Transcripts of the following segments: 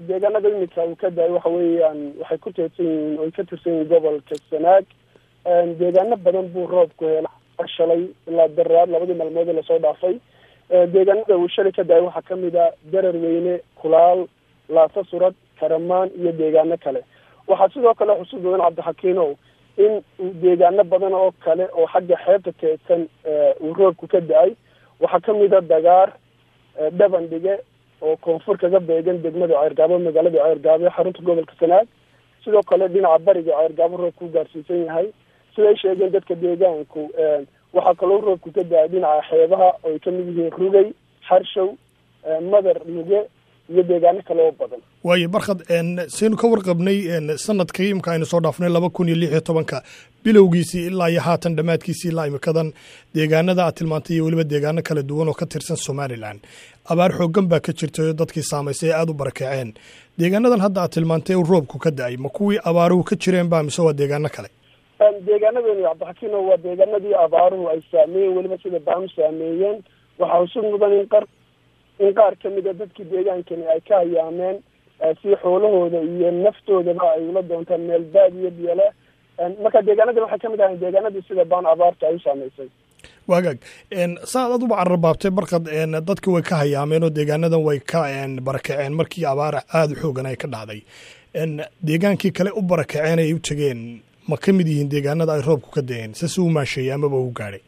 deegaanada imika uu ka daay waxa weeyaan waxay ku teedsan yihiin oy ka tirsan yihiin gobolka sanaag deegaano badan buu roobku hela shalay ilaa daraad labadii maalmood ee lasoo dhaafay deegaanada uu shalay ka daay waxaa kamid a darar weyne kulaal laasa surad karamaan iyo deegaano kale waxaa sidoo kale xusud mudan cabdixakiinow in deegaano badan oo kale oo xagga xeebta teedsan uu roobku ka da-ay waxaa kamid a dagaar dhabandhige oo koonfur kaga beegan degmada ceergaabo magaalada ceergaabo ee xarunta gobolka sanaag sidoo kale dhinaca bariga ceergaabo roobku u gaarsiisan yahay siday sheegeen dadka deegaanku waxaa kaloo roobku ka da-ay dhinaca xeebaha oo ay kamid yihiin rugay xarshow madar luge iyo deegaano kale oo badan waayo barkhad saynu ka warqabnay sanadka imika aynu soo dhaafnay laba kun iyo lix iyo tobanka bilowgiisii ilaa iyo haatan dhammaadkiisii ilaa imikadan deegaanada aad tilmaantay iyo weliba deegaano kala duwan oo ka tirsan somalilan abaar xooggan baa ka jirtay oo dadkii saamaysay ee aada u barakaceen deegaanadan hadda aad tilmaantay u roobku ka da-ay ma kuwii abaaruhu ka jireen ba mise waa deegaano kale deegaanadeeni cabdixakiino waa deegaanadii abaaruhu ay saameeyeen weliba sida baanu saameeyeen waxaa xusud mudan in qar in qaar kamid a dadkii deegaankani ay ka hayaameen si xoolahooda iyo naftoodaba ay ula doontaan meel baadiyo biyole marka deegaanadan waxay kamid ahayn deegaanadii sida baan abaarta ay u saameysay waagaag saaad aad uba cararbaabtay barkad dadki way ka hayaameen oo deegaanadan way ka barakaceen markii abaar aada u xoogan ay ka dhacday deegaankii kale u barakaceen ay u tegeen ma ka mid yihiin deegaanada ay roobku ka da-een sase u maasheeyey amaba u gaadhay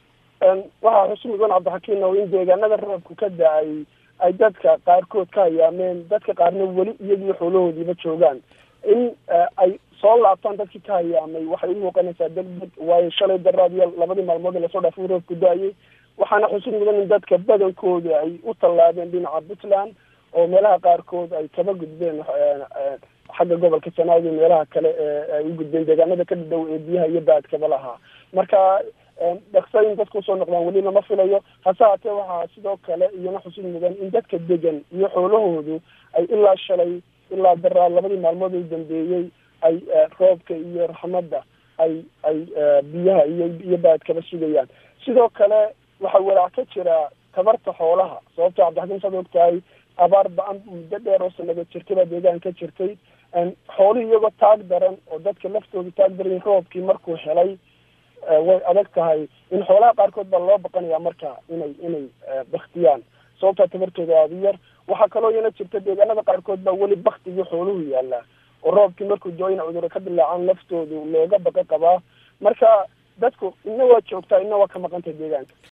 waxaa xusu mudan cabdixakiin o in deegaanada roobku ka da-ay ay dadka qaarkood ka hayaameen dadka qaarna weli iyagii xoolahoodiiba joogaan in ay soo laabtaan dadkii ka hayaamay waxay u muuqanaysaa degdeg waayo shalay daraad iyo labadii maalmood ee lasoo dhaafay roobku da-ayay waxaana xusud mudan in dadka badankooda ay u tallaabeen dhinaca puntland oo meelaha qaarkood ay kaba gudbeen xagga gobolka sanaag iyo meelaha kale ee ay u gudbeen deegaanada ka dhow ee biyaha iyo baadkaba lahaa marka dhaksa in dadka usoo noqdaan weli lama filayo hase haatee waxaa sidoo kale iyona xusud mudan in dadka degan iyo xoolahoodu ay ilaa shalay ilaa daraad labadii maalmood u dambeeyey ay roobka iyo raxmadda ay ay biyaha iyo iyo baadkaba sugayaan sidoo kale waxaa walaac ka jira tabarta xoolaha sababto cabdixakiin saad ogtahay abaar ba-an muddo dheer oo sanado jirtay baa deegaan ka jirtay xoolihii iyagoo taag daran oo dadka laftooda taag daran roobkii markuu helay way adag tahay in xoolaha qaarkood baa loo baqanaya marka inay inay baktiyaan sababtaa tabartooda aada u yar waxaa kaloo iyana jirta deegaanada qaarkood baa weli baktigii xooluhu yaallaa oo roobkii markuu doo ina cuduro ka dilaacaan laftoodu looga baqa qabaa marka dadku ina waa joogtaa ina waa ka maqantay deegaanka